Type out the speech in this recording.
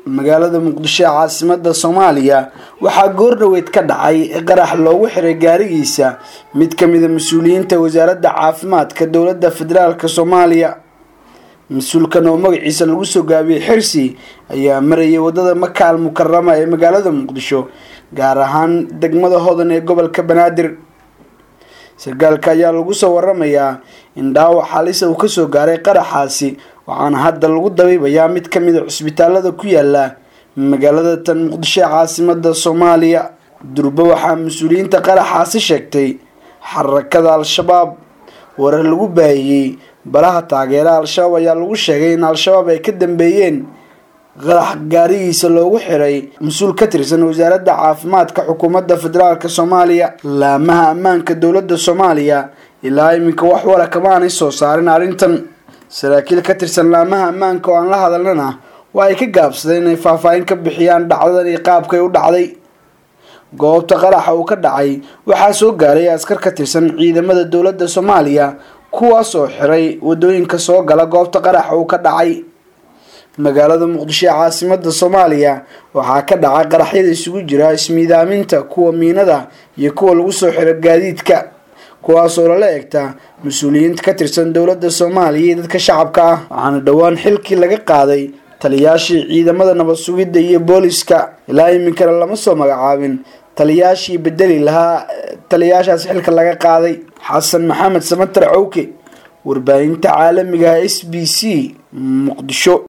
magaalada muqdisho ee caasimada soomaaliya waxaa goordhoweyd ka dhacay qarax loogu xiray gaarigiisa mid kamida mas-uuliyiinta wasaaradda caafimaadka dowladda federaalk soomaaliya mas-uulkan oo magaciisa lagu soo gaabiyey xirsi ayaa marayay wadada makaal mukarama ee magaalada muqdisho gaar ahaan degmada hodan ee gobolka banaadir sarkaalka ayaa lagu soo waramayaa in dhaawac halisa uu kasoo gaaray qaraxaasi waxaana hadda lagu dabiibayaa mid kamid a cusbitaalada ku yaala magaalada tan muqdisho ee caasimada soomaaliya durbe waxaa mas-uuliyiinta qaraxaasi sheegtay xarakada al-shabaab warar lagu baahiyey baraha taageera al-shabaab ayaa lagu sheegay in al-shabaab ay ka dambeeyeen qarax gaarigiisa loogu xiray mas-uul ka tirsan wasaaradda caafimaadka xukuumadda federaalk soomaaliya laamaha ammaanka dowladda soomaaliya ilaa iminka wax wara kama aanay soo saarin arrintan saraakiil ka tirsan laamaha ammaanka oo aan la hadalnana waa ay ka gaabsadeen inay faahfaahin ka bixiyaan dhacdadan iyo qaabkay u dhacday goobta qaraxa uu ka dhacay waxaa soo gaaray askar ka tirsan ciidamada dowladda soomaaliya kuwaas oo xiray wadooyinka soo gala goobta qaraxa uu ka dhacay magaalada muqdisho ee caasimada soomaaliya waxaa ka dhaca qaraxyada isugu jira ismiidaaminta kuwa miinada iyo kuwa lagu soo xiro gaadiidka kuwaas oo lala egta mas-uuliyiinta ka tirsan dowladda soomaaliya iyo dadka shacabka ah waxaana dhowaan xilkii laga qaaday taliyaashii ciidamada nabad sugidda iyo booliska ilaa iminkana lama soo magacaabin taliyaashii bedeli lahaa taliyaashaas xilka laga qaaday xasan maxamed samatar cowke warbaahinta caalamiga s b c muqdisho